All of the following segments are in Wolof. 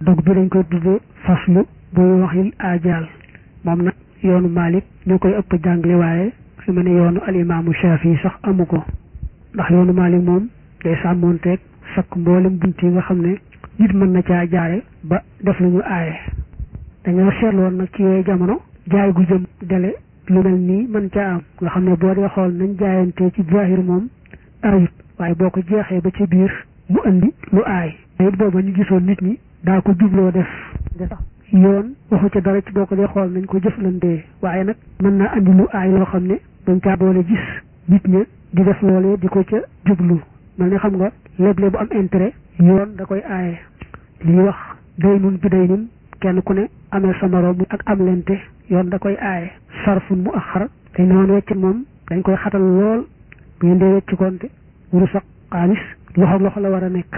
dog bi dañ koy tuddee faslu buy waxil ajaal moom nag yoonu Malik ñoo koy ëpp jàngale waaye fi mu ne yoonu alimaamu Shafi sax amu ko ndax yoonu Malik moom day sàmmoonteeg sakk mboolem bunt yi nga xam ne nit mën na caa jaare ba def lu ñu aaye dañoo seetloon nag ci yooyu jamono jaay gu jëm dele lu mel nii mën caa am nga xam ne boo dee xool nañ jaayante ci zahir moom ayut waaye boo ko jeexee ba ci biir mu andi lu aay it booba ñu gisoon nit ñi daa ko jubloo def de sax yoon waxu ca dara ci boo ko dee xool nañ ko jëflantee waaye nag mën naa andi lu aay loo xam ne dañ caa boole gis nit ña di def loolee di ko ca jublu mel ni xam nga léble bu am intérêt yoon da koy aaye li ñuy wax day nun bi day nun kenn ku ne amee sa moroom ak am lente yoon da koy aaye sarfun mu axar dañ ne woon wecc moom dañ koy xatal lool bu ngeen dee wecc konte wuru sax xaalis loxo loxo la war a nekk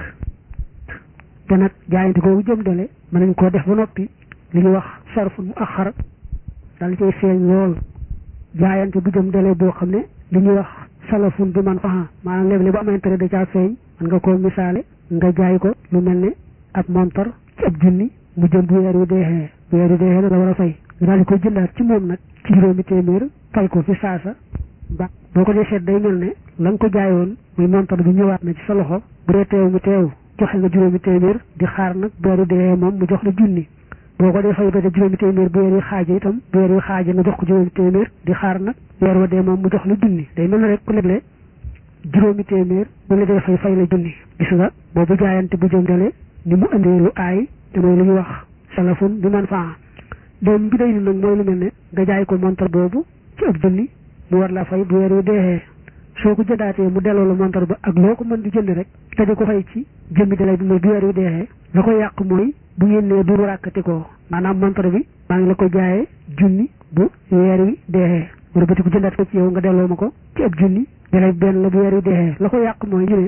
te nag jaayante googu jëm dale mën nañ koo def ba noppi li ñuy wax sarfun mu axar dal cay feeñ lool jaayante bu jëm dale boo xam ne li ñuy wax salafun bi man faxa maanaam léeg-léeg bu am intérêt da caa feeñ mën nga koo misaale nga jaay ko lu mel ne ab montar ci ab junni mu jëm bu weer wi deexee bu weer wi deexee la war a fay nga daal di koy jëndaat ci moom nag ci juróomi téeméer fay ko fi saasa ba boo ko dee seet day mel ne la nga ko jaayoon muy montar bi ñëwaat na ci sa loxo bu dee teew mu teew joxe nga juróomi téeméer di xaar nag bu weer wi deexee moom mu jox la junni boo ko dee fay ba juróomi téeméer bu weer wi xaaje itam bu weer wi xaaje nga jox ko juróomi téeméer di xaar nag weer wa dee moom mu jox la junni day mel ne rek ku leble juróomi téeméer bu la dee fay fay la junni gis nga boobu jaayante bu jëndale ni mu andee lu aay te mooy lu ñuy wax salafun bi man faa doom bi day ni nag mooy lu mel ne nga jaay ko montar boobu ci ab junni mu war la fay bu weer wi deexee soo ko jëndaatee mu delloo la montar ba ak loo ko mën di jënd rek te di ko fay ci jëmmi dalay bi mooy bu weer wi deexee la ko yàq mooy bu ngeen nee du ràkkati ko maanaam montar bi maa ngi la ko jaayee junni bu weer wi deexee mu rëbbati ko jëndaat ko ci yow nga delloo ma ko ci ab junni dalay benn la bu weer wi deexee la ko yàq mooy ñu ne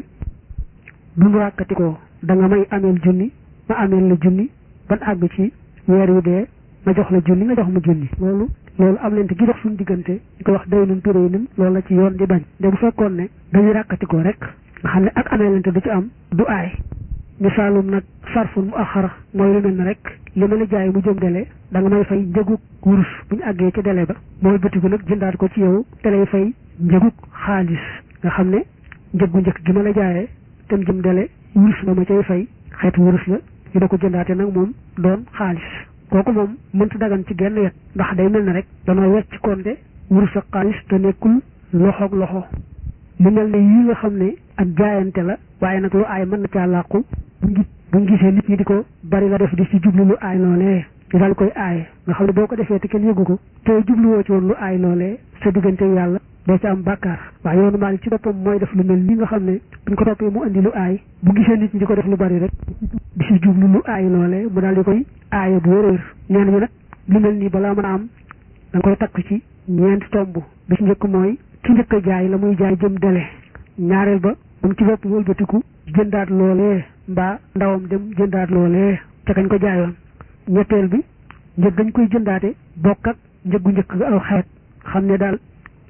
du ràkkati ko da nga may ameel junni ma ameel la junni ban àgg ci weer wi dee ma jox la junni nga jox ma junni loolu loolu am lente gi dox suñu diggante ñu ko wax day nun turé nin loolu la ci yoon di bañ de bu fekkoon ne dañuy ràkkatikoo rek nga xam ne ak amee lente du ci am du aay misaalum nag sarfun mu axara mooy lu mel ne rek li ma la jaay mu jëm dele da nga may fay njëgug wurus bu ñu àggee ci dele ba mooy bëtigu nag jëndaat ko ci yow te lay fay njëgug xaalis nga xam ne njëggu njëkk gi ma la jaayee tem jëm dele wurus ba ma cay fay xeetu wurus la ñu da ko jëndaate nag moom doon xaalis kooku moom mënta dagan ci genn wet ndax day mel ne rek danoo wecc konte wurus ak xaalis te nekkul loxoog loxo lu mel ne yii nga xam ne ak jaayante la waaye nag lu aay mën na caa làqu bu ngi bu ngi gisee nit ñi di ko bari la def di ci jublu lu aay loolee ñu daal koy aaye nga xam ne boo ko defee te kenn yëgu ko te jubluwoo ci woon lu aay loolee sa diggante yàlla doo ci am bàkkaar waaye yoonu Maalik ci boppam mooy def lu mel ni nga xam ne buñ ko toppee mu andi lu aay bu gisee nit ñi di ko def lu bari rek di ci jublu lu aay loolee mu daal di koy aaye bu wéréer ñeen ñi nag lu mel nii balaa mën a am da nga koy takk ci ñeenti tomb bi ci njëkk mooy ki njëkk a jaay la muy jaay jëm dele ñaareel ba moom ci bopp wëlbatiku jëndaat loolee mbaa ndawam dem jëndaat loolee ca kañ ko jaayoon ñetteel bi njëg gañ koy jëndaate bokk ak njëggu njëkk ga aw xeet xam ne daal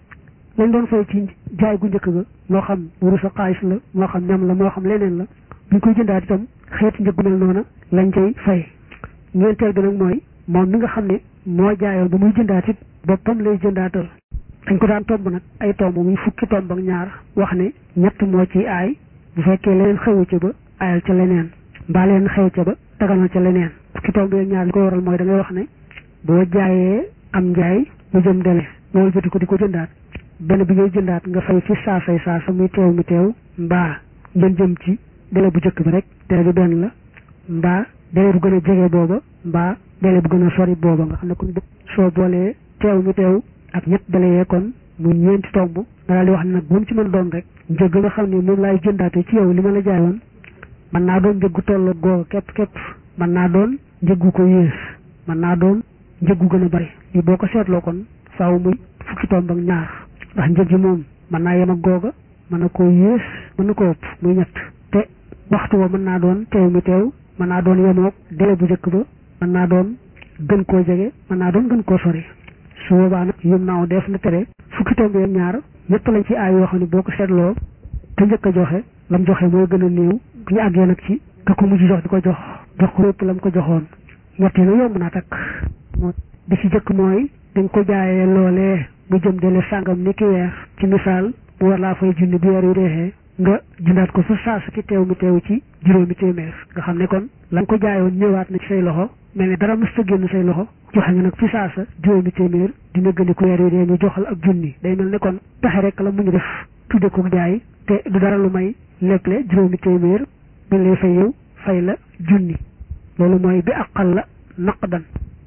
lañ doon fay ci jaay gu njëkk ga moo xam wurus a xaalis la moo xam ñam la moo xam leneen la buñ koy jëndaat itam xeet njëggu mel noona lañ cay fay ñeenteel bi nag mooy moom mi nga xam ne moo jaayoon ba muy jëndaat it boppam lay jëndaatal dañ ko daan tomb nag ay tomb muy fukki tomb ak ñaar wax ne ñett moo ci aay bu fekkee leneen xewu ca ba aayal ca leneen mbaa leen xew ca ba taganal ca leneen fukki tomb ak ñaar li ko waral mooy da ngay wax ne boo jaayee am njaay mu jëm dele loolu joti ko di ko jëndaat benn bi ngay jëndaat nga fay ci saasay saasa muy teew mi teew mbaa ngeen jëm ci dele bu njëkk bi rek dele bi benn la mbaa dele bu gën a jege booba mbaa dele bu gën a sori booba nga xam ne kon soo boolee teew mi teew ak ñett dele yee kon mu ñeenti tomb nga daal di wax ne nag bu mu ci mën doon rek njëg nga xam ne moom laay jëndaate ci yow li ma la jaayoon mën naa doon njëggu tolloo googa képp képp mën naa doon njëggu ko yées mën naa doon njëggu gën a bari li boo ko seetloo kon faaw muy fukki tomb ak ñaar ndax njëg yi moom mën naa yem ak googa mën na koo yées mën na ko ëpp muy ñett te waxtu wa mën naa doon teew mi teew mën naa doon yemoog délai bu njëkk ba mën naa doon gën koo jege mën naa doon gën koo sori su boobaa nag yum naaw def na tere fukki tomb ak ñaar ñëpp lañ ci aay yoo xam ne boo ko seetloo te njëkk a joxe lam joxe mooy gën a néew bu ñu àggee nag ci ka ko mujj jox di ko jox jox ko lépp la mu ko joxoon ñett yi nag yomb naa takk moo bi ci jëkk mooy dañ ko jaayee loolee mu jëm dele sàngam ni ki weer ci misaal mu war laa fay junni bu weer yu deexee nga jëndaat ko fa saa su ki teew mi teew ci juróomi téeméer nga xam ne kon la nga ko jaayoon ñëwaat na ci say loxo mel ne dara mës ta génn say loxo joxe nga nag fi saasa juróomi téeméer dina gën ku weer yu dee ñu joxal ak junni day mel ne kon pexe rek la mu ñu def tudde ko jaay te du dara lu may leble juróomi téeméer bi lay fay yow fay la junni loolu mooy bi aqal la naqdan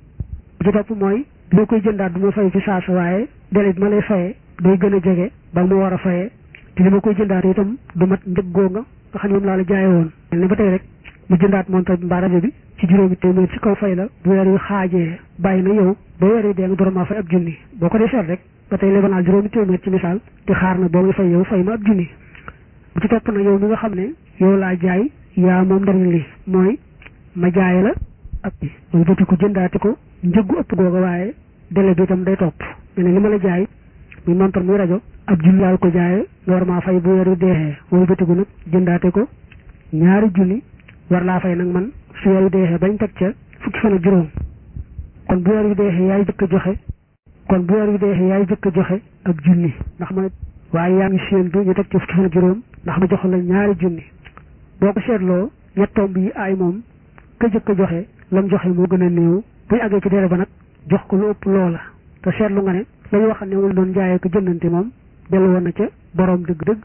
bu ci topp mooy loo koy jëndaat du ma fay fi saasa waaye délai bi ma lay fayee day gën a jege ba mu war a fayee te li ma koy jëndaat itam du mat njëggoo nga nga xam ne moom laa la jaaye woon mel ne ba tey rek mu jëndaat montar bi mbaa rajo bi ci juróomi téeméer ci kaw fay la bu weer yu xaajee bàyyi na yow ba weer yi dee nga doromaa fay ab junni boo ko dee seet rek ba tey lebanaal juróomi téeméer ci misaal di xaar na boo nga fay yow fay ma ab junni bu ci topp na yow mi nga xam ne yow laa jaay yaa moom ndariñ li mooy ma jaay la ab bi loolu bëti ko jëndaati ko njëggu ëpp googa waaye délai bi itam day topp mel ne li ma la jaay muy montar muy rajo ab junni laal ko jaaye nga war maa fay bu weer yu deexee loolu bëtiku nag jëndaate ko ñaari junni war laa fay nag man su weer yu deexee bañ teg ca fukki fan ak juróom kon bu weer yu deexee yaay jëkk a joxe kon bu weer yu deexee yaay jëkk a joxe ab junni ndax ma waaye yaa ngi séentu ñu teg ca fukki fan ak juróom ndax ma jox la ñaari junni boo ko seetloo ñettoom bi aay moom ka jëkk a joxe lam joxe moo gën a néew buy àggee ci dere ba nag jox ko lu ëpp loola te seetlu nga ne lañu wax ne moom doon jaayee ko jëndante moom dellu woon na ca boroom dëgg-dëgg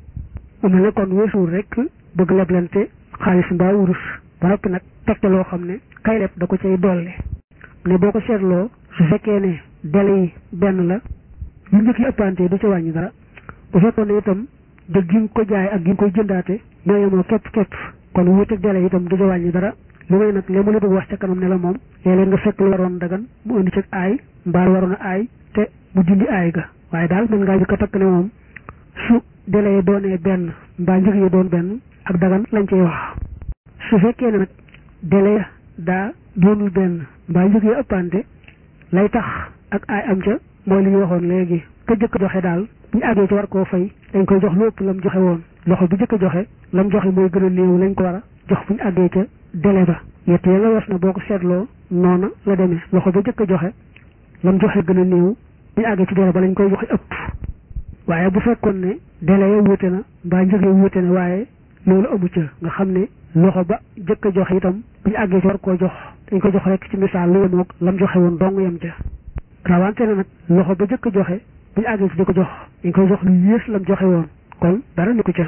mu mel ne kon weesuur rek bëgg leblante xaalis mbaa wurus ba noppi nag tegte loo xam ne kay leb da ko cay dolli ne boo ko seetloo su fekkee ne délai yi benn la yu njëkk yi ëppante du ci wàññi dara bu fekkoon ne itam dëgg gi nga ko jaay ak gi nga koy jëndaate ñoo yemoo képp képp kon wuuteeg délai itam du ci wàññi dara lu may nag li mu la bëgg wax ca kanam ne la moom léeg-léeg nga fekk lu waroon dagan mu indi ci aay mbaa waroon a aay te mu dindi aay ga waaye daal mën ngaa jëkk a takk ne moom su délai yi doonee benn mbaa njëg yi doon benn ak dagan lañ cey wax su fekkee ne nag délai daa doonul benn mbaa njëg yi ëppante lay tax ak aay am ca mooy li ñu waxoon léegi ka jëkk joxe daal bu ñu àggee ci war koo fay dañ koy jox lu ëpp lam joxe woon loxo bi jëkk a joxe lam joxe mooy gën a néew lañ ko war a jox bu ñu àggee ca délai ba yett ya nga was na boo ko seetloo noona la demee loxo ba jëkk a joxe lam joxe gën a néew bu ñu àggee ci délai ba lañ koy joxe ëpp waaye bu fekkoon ne délai ya wuute na mbaa njëg ya wuute na waaye loolu amu ca nga xam ne loxo ba jëkk a joxe itam bu ñu àggee ci war koo jox dañ ko jox rek ci misaal lu yemoog lam joxe woon dong yem ca rawante na nag loxo ba jëkk a joxe bu ñu àggee ci di ko jox dañ koy jox lu yées lam joxe woon kon dara nekku ca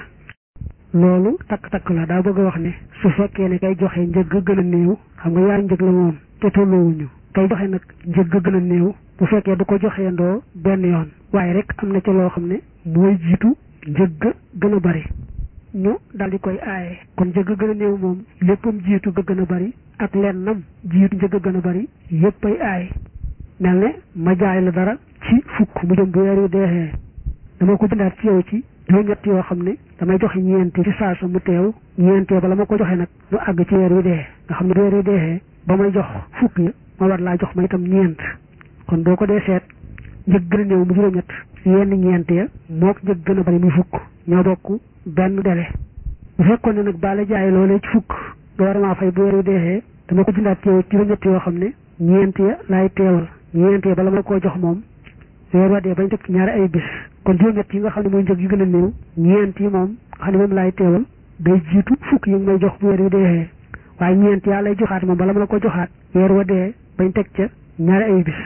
loolu takk-takk la daa bëgg a wax ne su fekkee ne kay joxe njëg gën a néew xam nga yaari njëg la moom te tolloowuñu kay joxe nag njëg gën a néew bu fekkee du ko joxee ndoo benn yoon waaye rek am na ca loo xam ne mooy jiitu njëg gën a bari ñu daal di koy aaye kon njëg gën a néew moom léppam jiitu ga gën a bari ak lennam jiitu njëg gën a bari yépp ay aaye mel ne ma jaay la dara ci fukk mu jëm bu weer yu deexee dama ko jëndaat ci yow ci juróom-ñett yoo xam ne damay joxe ñeenti ci saasa mu teew ñeentee bala ma ko joxe nag mu àgg ci weer wi dee nga xam ne bu weer wi deexee ba may jox fukk ya ma war laa jox ma itam ñeent kon boo ko dee seet njëg gën a néew mu juróom-ñett yenn ñeent ya moo ko njëg gën a bari muy fukk ñoo bokk benn délai bu fekkoon ne nag bala jaay loolee ci fukk nga war maa fay bu weer wi deexee dama ko jëndaat ci yow ci juróom-ñett yoo xam ne ñeent ya laay teewal ñeent ya bala ma koo jox moom weer wa dee bañ teg ci ñaari ay bis kon juróom-ñett yi nga xam ne mooy njëg yu gën a néew ñeent yi moom xam ne moom laay teewal day jiitu fukk yi nga may jox bu weer wi deexee waaye ñeent yaa lay joxaat moom bala ma la ko joxaat weer wa dee bañ teg ca ñaari ay bis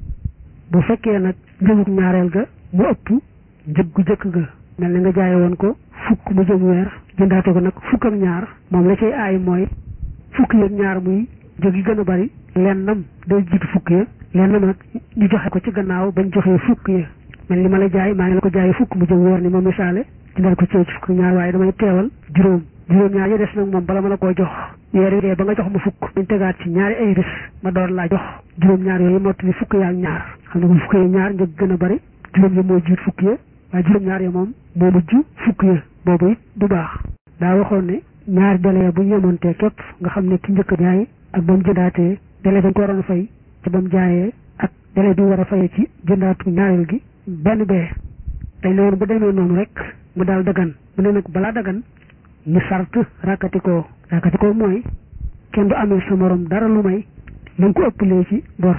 bu fekkee nag njëgug ñaareel ga mu ëpp njëg gu jëkk ga mel ni nga jaaye woon ko fukk mu jëm weer jëndaate ko nag fukk ak ñaar moom la cay aay mooy fukk yi ak ñaar muy njëg yi gën a bari lennam day jiitu fukk ya lennam nag ñu joxe ko ci gannaaw bañ joxee fukk ya mel li ma la jaay maa ngi la ko jaayee fukk mu jëm weer ni ma misaale jëndal ko ci ci fukk ñaar waaye damay teewal juróom juróom ñaar ya des nag moom bala ma la koo jox weer yi dee ba nga jox ma fukk dañ tegaat ci ñaari ay bis ma door laa jox juróom ñaar yooyu mottali fukk yaa ak ñaar xam ne bu fukk ya ñaar njëg gën a bari juróom ya moo jiit fukk ya waaye juróom ñaar ya moom moo mujj fukk ya boobu it du baax daa waxoon ne ñaari délai bu ñu yemontee képp nga xam ne ki njëkk a jaay ak ba mu jëndaatee délai dañ ko waroon a fay ci ba mu jaayee ak délai bi war a fayee ci jëndaatu ñaareel gi benn bee dañ la woon bu demee noonu rek mu daal dagan mu ne nag balaa dagan ñu sart ràkkatikoo ràkkatikoo mooy kenn du amee sa morom dara lu may na nga ko ëppalee ci bor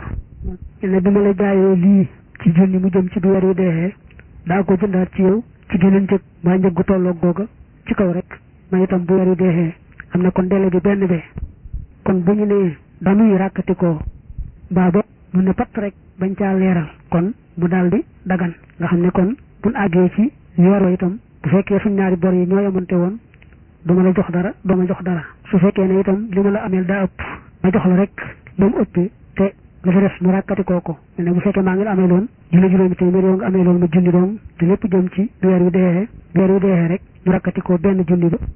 ne bi ma la jaayee lii ci junni mu jëm ci bi weer wi deexee daa ko jëndaat ci yow ci geneen njëg maa njëg gu tolloog googa ci kaw rek ma itam bu weer wi deexee am na kon délai bi benn bee kon bu ñu nee dañuy ràkkatikoo mbaa ba mu ne patt rek bañ caa leeral kon mu daal di dagan nga xam ne kon buñ àggee ci weer wa itam bu fekkee suñ ñaari bor yi ñoo yamante woon du ma la jox dara doo ma jox dara su fekkee ne itam li ma la ameel daa ëpp ma jox la rek ba mu ëppee te la fa def mu ràkkatikoo ko ne bu fekkee maa ngi la amee loon junni juróomi téeméer yow nga amee loon ma junni doom te lépp jëm ci weer wi deexee weer wi deexee rek mu ràkkatikoo benn junni ba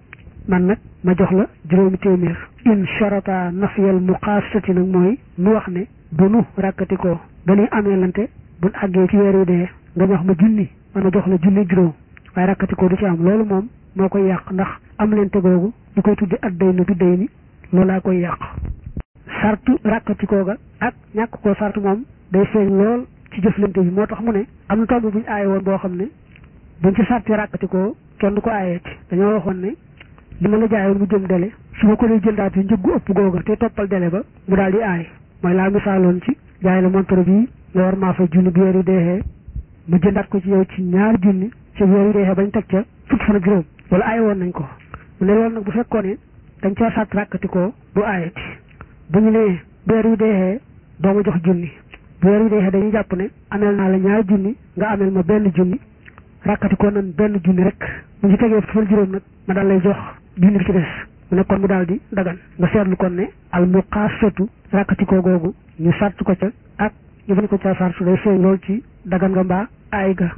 man nag ma jox la juróomi téeméer in sharata nafiyal muqaasati nag mooy nu wax ne bu nu ràkkatikoo dañuy amee lante buñ àggee ci weer wi dee nga jox ma junni man ma jox la junni juróom waaye ràkkatikoo du ci am loolu moom moo koy yàq ndax am lente googu ñu koy tudde at day na bi day ni loolaa koy yàq sartu ràkkatikoo ga ak ñàkk koo sartu moom day feeñ lool ci jëflante bi moo tax mu ne am na tomb buñ aaye woon boo xam ne buñ ci sarti ràkkatikoo kenn du ko aayeeti dañoo waxoon ne li ma la jaayoon mu jëm dele su ma ko dee jëndaat yi njëggu ëpp googa te toppal dele ba mu daal di aay mooy laa misaaloon ci jaay la montre bii nga war maa fay junni bi weer yu deexee mu jëndaat ko ci yow ci ñaari junni ci weer yu deexee bañ teg ca fukki fan ak juróom wala aay woon nañ ko mu ne loolu nag bu fekkoon ne dañ caa sàtt ràkkatikoo du aayati bu ñu nee weer yu deexee doo ma jox junni bu weer yu deexee dañuy jàpp ne ameel naa la ñaari junni nga ameel ma benn junni ràkkatikoo nan benn junni rek mu ci tegee fukki fan juróom nag ma daal lay jox junni bi ci des mu ne kon mu daal di dagan nga seetlu kon ne al muqaasatu ràkkatikoo googu ñu sart ko ca ak ñu bañ ko ca sartu day feeñ lool ci dagan nga mbaa aay ga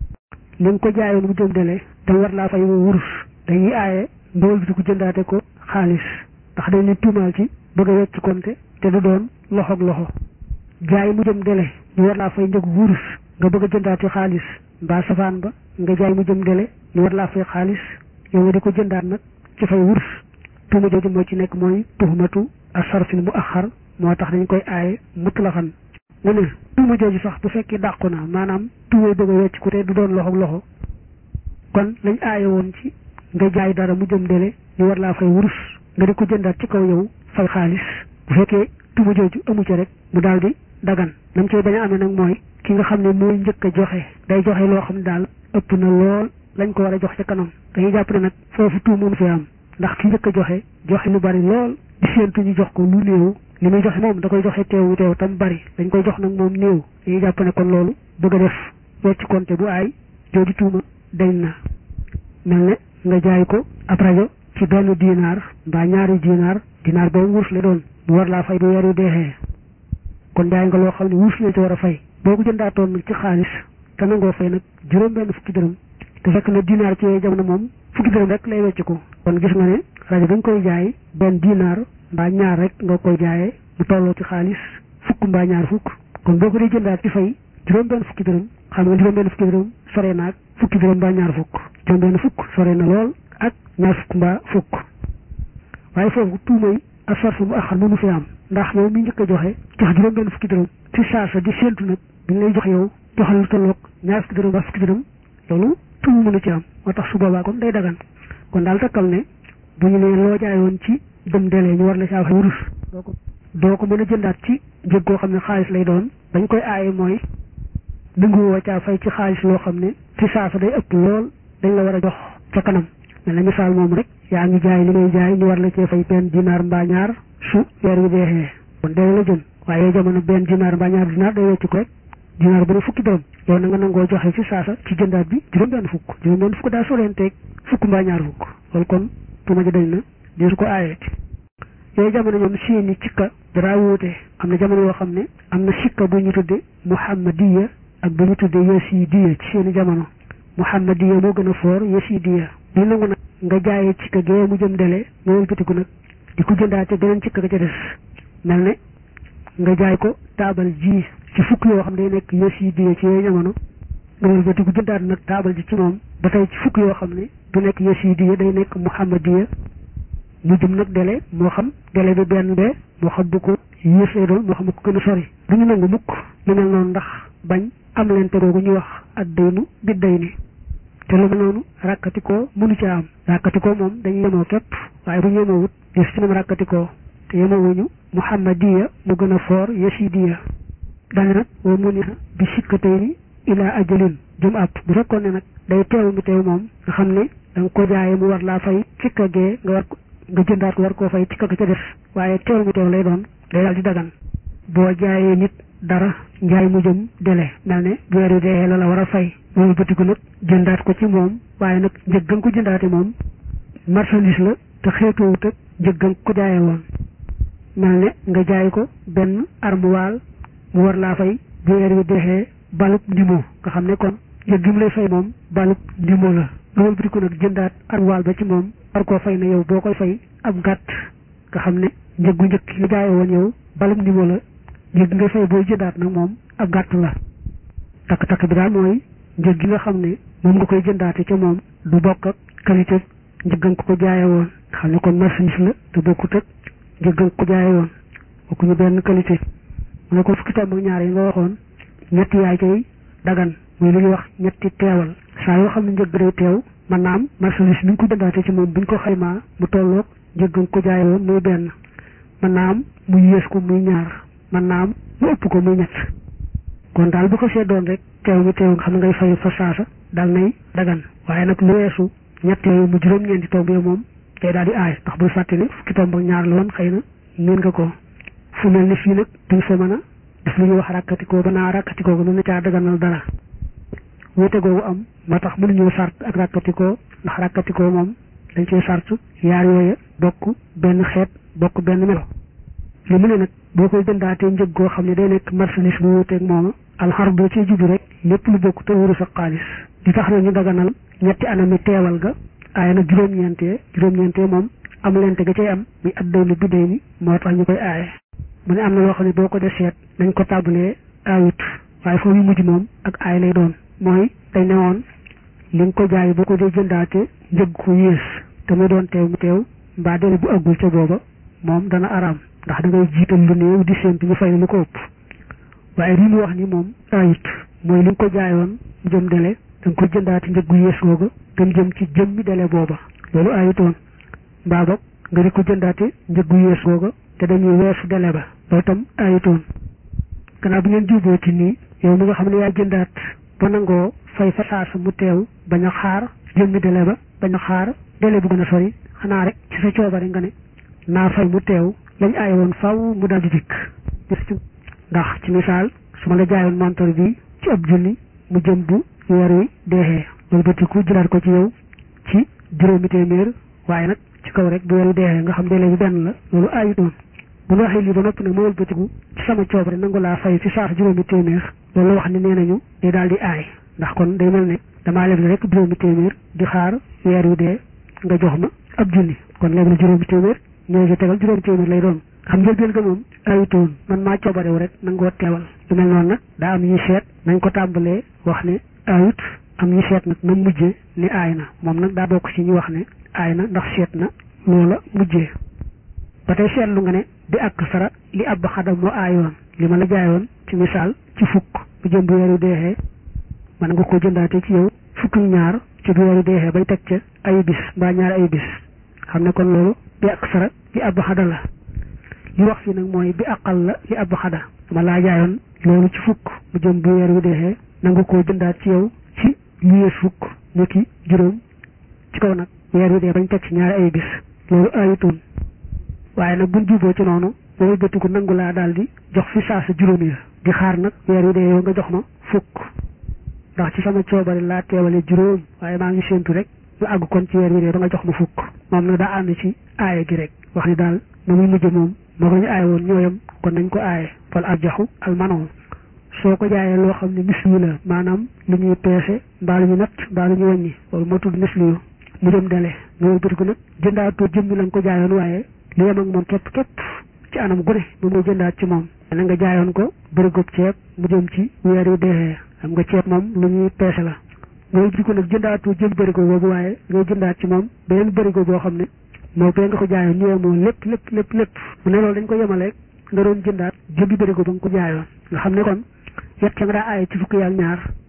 li nga ko jaayoon mu jëm dele te war laa fay wurus dañuy aaye ndawal bi ko jëndaate ko xaalis ndax dañ ne tuumaal ci bëgg a wecc konte te du doon loxoog loxo jaay mu jëm dele ñu war laa fay njëg wurus nga bëgg a jëndaate xaalis mbaa safaan ba nga jaay mu jëm dele ñu war laa fay xaalis yow nga di ko jëndaat nag ci fay wurus tuuma jooju moo ci nekk mooy tuhmatu asarfil mu axar moo tax dañ koy aaye mutlaxan mu ne tuuma jooju sax bu fekkee dàqu na maanaam tuuma bëgg a wecc ku te du doon loxo loxo kon lañ aaye woon ci nga jaay dara mu jëm dele ñu war laa fay wurus nga di ko jëndaat ci kaw yow fay xaalis bu fekkee tuuma jooju amu ci rek mu daal di dagan nam cay bañ a amee nag mooy ki nga xam ne mooy njëkk a joxe day joxe loo xam ne daal ëpp na lool lañ ko war a jox ca kanam dañuy jàpp ne nag foofu tuum mënu fi am ndax ki njëkk a joxe joxe lu bari lool di séentu ñu jox ko lu néew li muy joxe moom da koy joxe teewu teew tam bari dañ koy jox nag moom néew dañuy jàpp ne kon loolu bëgg a def wecc konte bu aay jooju tuuma dañ na mel ne nga jaay ko ab rajo ci benn dinaar mbaa ñaari dinaar dinaar boobu wurus la doon bu war laa fay bu weer yu deexee kon jaay nga loo xam ne wurus la ci war a fay boo ko jëndaatoon nag ci xaalis te nangoo fay nag juróom benn fukki dërëm te fekk na dinaar ci yooyu jamono moom fukki dërëm rek lay wecc ko kon gis nga ne rajo bi nga koy jaay benn dinaar mbaa ñaar rek nga koy jaayee mu tolloo ci xaalis fukk mbaa ñaar fukk kon boo ko dee jëndaat ci fay juróom benn fukki dërëm xam nga juróom benn fukki dërëm sore na ak fukki dërëm mbaa ñaar fukk juróom benn fukk sore na lool ak ñaar fukk mbaa fukk waaye foofu tuumay ak sarfu mu axar mënu fi am ndax yow mi njëkk a joxe jox juróom benn fukki dërëm ci saasa di séentu nag bi lay jox yow joxal lu tolloog ñaar fukki dërëm mbaa fukki dërëm loolu tuum mënu ci am moo tax su boobaa kon day dagan kon daal takkal ne bu ñu nee loo jaayoon ci dem delee ñu war la saa fay wurus doo ko doo ko mën a jëndaat ci njëg goo xam ne xaalis lay doon dañ koy aaye mooy nanguwoo caa fay ci xaalis loo xam ne ci saasa day ëpp lool dañ la war a jox ca kanam mel na misaal moom rek yaa ngi jaay li ngay jaay ñu war la cee fay benn dinaar mbaa ñaar su weer wi deexee kon dee la jëm waaye jamono benn dinaar mbaa ñaar dinaar day wecc ko rek dinaar bu ne fukki dërëm yow na nga nangoo joxe ci saasa ci jëndaat bi juróom benn fukk juróom benn fukk daa solenteeg fukk mbaa ñaar fukk loolu kon tuuma ji dañ na di su ko aayeeti yooyu jamono ñoom seeni cikka dara wuute am na jamono yoo xam ne am na sikka bu ñu tudde muhammadiya ak bu ñu tudde yasidiya ci seeni jamono muhammadiya moo gën a foor yasidiya di nangu nag nga jaayee cikka gee mu jëm dele nga wëlbatiku nag di ko jëndaate beneen cikka ga ca des mel ne nga jaay ko taabal ji ci fukk yoo xam ne day nekk yasidiya ci yooyu jamono nga wëlbatiku jëndaat nag taabal ji ci moom ba tey ci fukk yoo xam ne du nekk yasidiya day nekk muhammadiya mu jëm nag dele moo xam dele bi benn bee moo xam bu ko yéesee doon moo xam bu ko gën a sori du ñu nangu mukk lu mel noonu ndax bañ am leen te googu ñuy wax ak daynu bi day ni te lu mel noonu ràkkatikoo mënu ci am ràkkatikoo moom dañuy yemoo képp waaye bu ñu yemoo wut des ci nam ràkkatikoo te yemawuñu muhammadiya mu gën a foor yasidiya dane nag wa mu ni bi sikkatay ni ilaa ajalin jum ab bu fekkoon ne nag day teew mi teew moom nga xam ne da nga ko jaaye mu war laa fay cikka gee nga war nga jëndaat ko war koo fay cikka ga ca des waaye teew mi teew lay doon day daal di dagan boo jaayee nit dara njaay mu jëm dele mel ne weer yu dee la la war a fay loolu bëtiku nag jëndaat ko ci moom waaye nag njëg nga ko jëndaate moom marchandise la te xeetoowut ak njëg nga ko jaaye woon mel ne nga jaay ko benn armuwaal mu war laa fay bu weer yu deexee balub ndimo nga xam ne kon njëg gi mu lay fay moom balub ndimo la loolu bëtiku nag jëndaat armuwaal ba ci moom war koo fay ne yow boo koy fay ab gàtt nga xam ne njëggu njëkk nga jaaye woon yow balub ndimo la njëg nga fay booy jëndaat nag moom ab gàtt la takk-takk bi daal mooy njëg gi nga xam ne moom nga koy jëndaate ca moom du bokk ak qualité njëg nga ko jaaye woon nga xam ne kon marchandise la te bokkut ak njëg nga ko jaaye woon bokkuñu benn qualité mu ne ko fukki tomb ak ñaar yi nga waxoon ñetti yaay cay dagan muy lu ñuy wax ñetti teewal saa yoo xam ne njëg day teew mën naa am marchandise bi nga ko jëndaate ci moom buñ ko xaymaa mu tolloog njëg nga ko jaaye woon muy benn mën naa am mu yées ko muy ñaar mën naa am mu ëpp ko muy ñett kon daal bu ko see doon rek teew mi teew nga xam ne ngay fay fa saasa daal nay dagan waaye nag lu weesu ñett yooyu mu juróom-ñeenti tomb yi moom day daal di aay ndax bul fàtte ni fukki tomb ak ñaar la woon xëy na miin nga ko fu mel ni fii nag duñ fa mën a def lu ñuy wax ràkkatikoo ba naa ràkkatikoo ko mën na caa daganal dara wute googu am moo tax mënuñoo sart ak ràkkatikoo ndax ràkkatikoo moom dañ cee sart yaar yooya bokk benn xeet bokk benn melo li mu ne nag boo koy jëndaatee njëg goo xam ne day nekk marchandise bu wuuteeg mooma alxar boo ciy jublu rek lépp lu bokk te wuru sa xaalis di tax na ñu daganal ñetti anami teewal ga aaye nag juróom-ñeentee juróom-ñeentee moom am lente ga cay am muy ab daylu bi day ni moo tax ñu koy aaye mu ne am na loo xam ne boo ko def seet nañ ko tàmbalee aayut waaye foofu yu mujj moom ak aay lay doon mooy dañ ne woon li nga ko jaay boo ko dee jëndaate njëg ko yées te muy doon teew mu teew mbaa dele bu àggul ca booba moom dana araam ndax da ngay jiital lu néew di séntu ñu fay lu ko ëpp waaye li mu wax ni moom ayut mooy li nga ko jaayoon mu jëm dele da nga ko jëndaati njëggu yées googa te mu jëm ci jëmmi dele booba loolu ayutoon mbaa boog nga di ko jëndaati njëggu yées googa te dañuy weesu dele ba loolu tam ayutoon gannaaw bi ngeen juboo ci nii yow mi nga xam ne yaa jëndaat ba nangoo fay fa saasa mu teew bañ a xaar jëmmi dele ba bañ a xaar dele bu gën a sori xanaa rek ci sa coobari nga ne naa fay mu teew lañ aaye woon faw mu daal di dikk ndax ci misaal su ma la jaayoon montor bi ci ab junni mu jëm bu weer wi deexee loolu bëtiku jëlaat ko ci yow ci juróomi téeméer waaye nag ci kaw rek bu weer wi deexee nga xam délai bi benn la loolu aayu doon bu ñu waxee lii ba noppi nag ma wëlbatiku ci sama coobare nangu laa fay ci saasa juróomi téeméer loolu la wax ne nee nañu day daal di aay ndax kon day mel ne damaa leble rek juróomi téeméer di xaar weer wi dee nga jox ma ab junni kon léegi la juróomi téeméer ñoo ci tegal juróomi téeméer lay doon xam njëlbeen ga moom ayutoon man maa coobarewu rek nangoo teewal lu mel noonu nag daa am ñuy seet nañ ko tàmbalee wax ne ayut am ñu seet nag na mujjee ni aay na moom nag daa bokk ci ñu wax ne aay na ndax seet na loola mujjee ba tey seetlu nga ne bi ak sara li ab xadam moo aayoon li ma la jaayoon ci misaal ci fukk bu jëm bu weeru deexee man nga ko jëndaate ci yow fukk ñaar ci bu weeru deexee bay teg ca ay bis mbaa ñaari ay bis xam ne kon loolu bi ak sara li ab xada la li wax fii nag mooy bi aqal la li ab xada ma laa jaayoon loolu ci fukk bu jëm bu weer wi deexee nanga koo jëndaat ci yow ci lu yées fukk ñu ki juróom ci kaw nag weer wi dee bañ teg ci ñaari ay bis loolu ayutoon waaye nag buñ juboo ci noonu boobu bëtiku nangu laa daal di jox fi saa sa juróom ya di xaar nag weer wi dee yow nga jox ma fukk ndax ci sama coobare laa teewale juróom waaye maa ngi séentu rek ñu àgg kon ci weer wi dee ba nga jox ma fukk moom nag daa ànd ci aaye gi rek wax ni daal na muy mujj moom moo ko ñu aaye woon ñooyam kon nañ ko aaye fal arjaxu almanon soo ko jaayee loo xam ne misli la maanaam lu ñuy peese mbaa lu ñu natt mbaa lu ñu wàññi loolu moo tudd misli yu mu dem dele nga wëlbati ko nag jëndaatoo jëmmi la nga ko jaayoon waaye li yem ak moom képp képp ci anam gu ne moom ngay jëndaat ci moom na nga jaayoon ko bërëgub ceeb mu jëm ci weer yu deexee xam nga ceeb moom lu ñuy peese la nga wëlbati ko nag jëndaatoo jëm bërigo boobu waaye ngay jëndaat ci moom beneen bërigo boo xam ne moo bee nga ko jaayoon ñu yemoo lépp lépp lépp lépp mu ne loolu dañ ko yemaleeg nga doon jëndaat jëmbi bërigo ba nga ko jaayoon nga xam ne kon yet ca nga daa aaye ci fukki yaak ñaar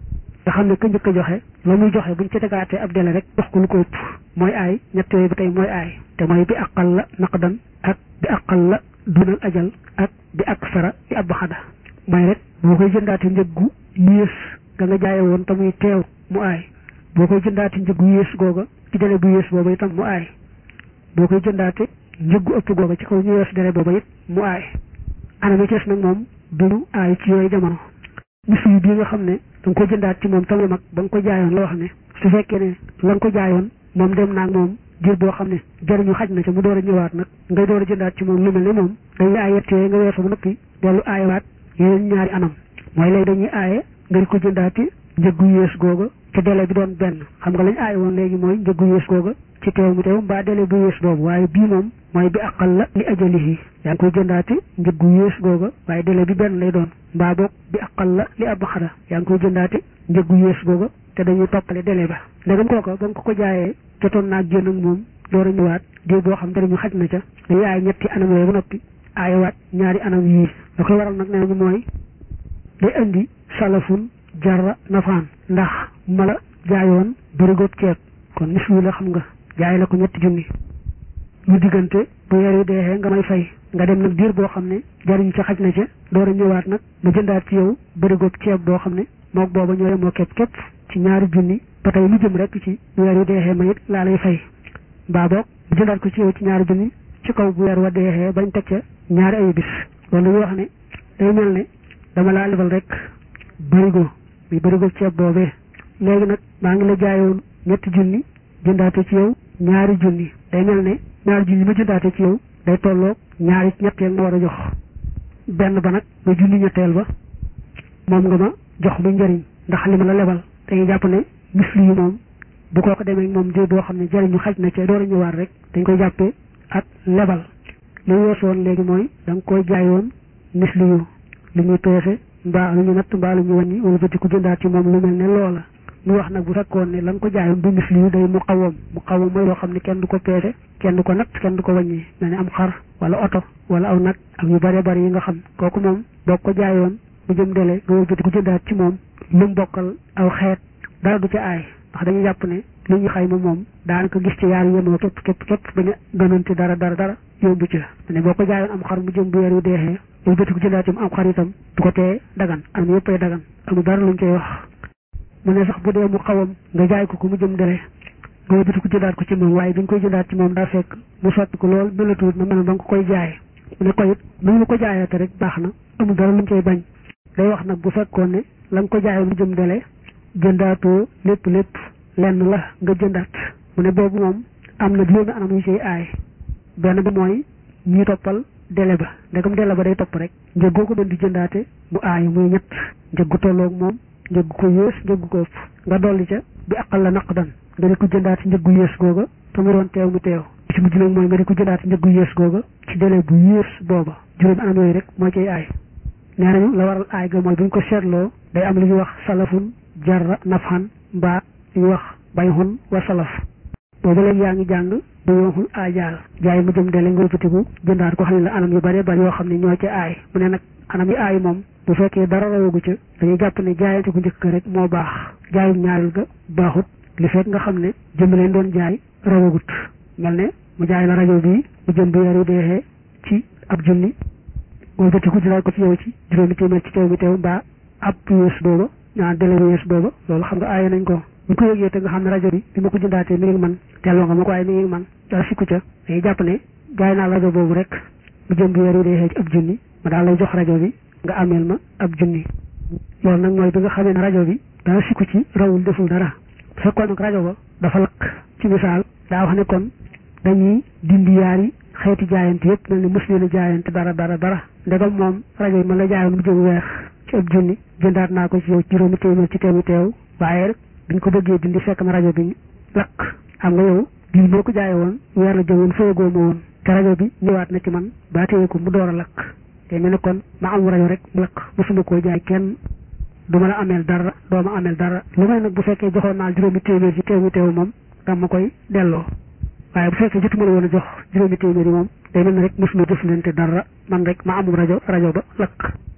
nga xam ne ka njëkk a joxe la muy joxe buñ ci tegaatee ab dele rek jox ko lu ko ëpp mooy aay ñett yooyu ba tey mooy aay te mooy bi aqal la naqdan ak bi aqal la dunal ajal ak bi ak sara bi ab xada mooy rek boo koy jëndaate njëggu yées ga nga jaaye woon te muy teew mu aay boo koy jëndaate njëggu yées googa ci dele bu yées booba itam mu aay boo koy jëndaate njëggu ëpp googa ci kaw ñu wees dele booba it mu aay anam yi cees nag moom duñu aay ci yooyu jamono mis yi bii nga xam ne da nga ko jëndaat ci moom tamit mag ba nga ko jaayoon la wax ne su fekkee ne la nga ko jaayoon moom dem naag moom jër boo xam ne jëriñu xaj na ca mu door a ñëwaat nag ngay door a jëndaat ci moom lu mel ne moom dañuy aay yett yooyu nga weesu ba noppi dellu aayewaat yeneen ñaari anam mooy léegi dañuy aaye nga di ko jëndaati njëggu yées googa te délai bi doon benn xam nga lañ aaye woon léegi mooy njëggu yées googa ci teew mi teew mbaa délai bu yées boobu waaye bii moom mooy bi aqal la li ajalihi yaa ngi koy jëndaati njëggu yées googa waaye délai bi benn lay doon mbaa boog bi aqal la li ab xada yaa ngi koy jëndaati njëggu yées googa te dañuy toppale délai ba ndegam kooka ba nga ko ko jaayee jotoon naa génn ak moom door a ñëwaat diir boo xam dara ñu xaj na ca dañuy aay ñetti anam yooyu ba noppi aayewaat ñaari anam yii da koy waral nag nee nañu mooy day indi salafun jarra nafaan ndax mala jaayoon bërigoog ceeb kon mis wi la xam nga jaay la ko ñetti junni ñu diggante bu weer wi deexee nga may fay nga dem nag diir boo xam ne jariñ ca xaj na ca door a ñëwaat nag ma jëndaat ci yow bërigoog ceeb boo xam ne mook booba ñooy moo képp képp ci ñaari junni ba tey lu jëm rek ci bu weer wi deexee ma it laa lay fay mbaa boog mu jëndaat ko ci yow ci ñaari junni ci kaw bu weer wa deexee bañ teg ca ñaari ay bis loolu ñu wax ne day mel ne dama laa lebal rek bërigo muy bërigo ceeb boobee léegi nag maa ngi la jaayoon ñetti junni jëndaate ci yow ñaari junni day mel ne ñaari junni ma jëndaate ci yow day tolloog ñaari ñetteel ma war a jox benn ba nag nga junni ñetteel ba moom nga ma jox bu njëriñ ndax li ma la lebal dañuy jàpp ne misli yi moom bu koo ko demee moom di boo xam ne jëriñu xaj na ca door a ñëwaat rek dañ koy jàppee ak lebal li weesu woon léegi mooy da nga koy jaayoon misli yu li ñuy peese mbaa lu ñu natt mbaa lu ñu wàññi wala bëti ku jëndaat ci moom lu mel ne loola ñu wax nag bu fekkoon ne la nga ko jaayoon du misli yu day mu xawam mu xawam mooy loo xam ne kenn du ko peese kenn du ko natt kenn du ko wàññi mel ne am xar wala oto wala aw nag ak yu bare bari yi nga xam kooku moom boo ko jaayoon bu jëm dele nga wëlbati ku jëndaat ci moom lu mu bokkal aw xeet dara du ca aay ndax dañuy jàpp ne li ñu xayma moom daanaka gis ci yaar yemoo képp képp képp bañ a gënante dara dara dara yombu ca ne boo ko jaayoon am xar mu jëm bu weer yu deexee wëlbati ku jëndaat ci am xar itam du ko tee dagan am yëppay dagan amul dara luñ koy wax mu ne sax bu dee mu xawam nga jaay ko ko mu jëm dele nga wëlbati ku jëndaat ko ci moom waaye bi nga koy jëndaat ci moom daa fekk mu sotti ko lool melatuut na mel ba nga ko koy jaay mu ne ko it nu mu ko jaayate rek baax na amul dara luñ koy bañ day wax nag bu fekkoon ne la nga ko jaayoon mu jëm dele jëndaatoo lépp lépp lenn la nga jëndaat mu ne boobu moom am na juróomi anam yu ciy aay benn bi mooy ñuy toppal délai ba ndegam délai ba day topp rek njëg goo ko doon di jëndaate mu aay muy ñett njëg gu tolloog moom njëg ko yées njëg ko ëpp nga dolli ca bi aqal la naqdan nga di ko jëndaate njëg gu yées googa te mu doon teew mu teew ci mujj nag mooy nga di ko jëndaate njëg gu yées googa ci délai bu yées booba juróomi anam yooyu rek moo ciy aay nee nañu la waral aay ga mooy bu ñu ko seetloo day am lu ñuy wax salafun jarra nafxan mbaa li ñuy wax bayxun wa salaf boobu léegi yaa ngi jàng bu yooxul aajaal jaay mu jëm dele nga wëlbatiku jëndaat ko xam ne la anam yu bare bari yoo xam ne ñoo ci aay mu ne nag anam yi aay moom bu fekkee dara rawagu ca dañuy jàpp ne jaayante ku njëkk rek moo baax jaayum ñaareel ga baaxut li fekk nga xam ne jëm leen doon jaay rawagut mel ne mu jaay la rajo bii mu jëm bu weer yu deexee ci ab junni wëlbatiku jëlaat ko ci yow ci juróomi téeméer ci teew mi teew mbaa ab yées booba ñaa délai bu yées booba loolu xam nga aaye nañ ko bu ko yëgee te nga xam ne rajo bi bi ma ko jëndaatee mi ngi man delloo nga ma ko waaye mi ngi man dara sikku ca dañuy jàpp ne jaay naa rajo boobu rek mu jëm bu weer yu deexee ci ab junni ma daal lay jox rajo bi nga ameel ma ab junni loolu nag mooy bi nga xamee ne rajo bi dara sikku ci rawul deful dara bu fekkoon nag rajo ba dafa lakk ci misaal daa wax ne kon dañuy dindi yaari xeeti jaayante yëpp mel ni mos leen a jaayante dara dara dara ndegam moom rajo bi man la jaayoon mu jëm weex ci ab junni jëndaat naa ko ci yow juróomi téeméer ci teewu teew waaye rek biñ ko bëggee dindi fekk na rajo bi lakk xam nga yow bii boo ko jaaye woon weer la jëmoon fayagoo ma woon te rajo bi ñëwaat na ci man baa téye ko mu door a lakk te mel ne kon ma am rajo rek mu lakk mosuma koo jaay kenn du ma la ameel dara doo ma ameel dara lu may nag bu fekkee joxoon naa juróomi téeméer ci teewu teew moom dama ma koy delloo waaye bu fekkee jotuma la woon a jox juróomi téeméer yi moom day mel ne rek mosuma jëflante dara man rek ma amum rajo rajo ba lakk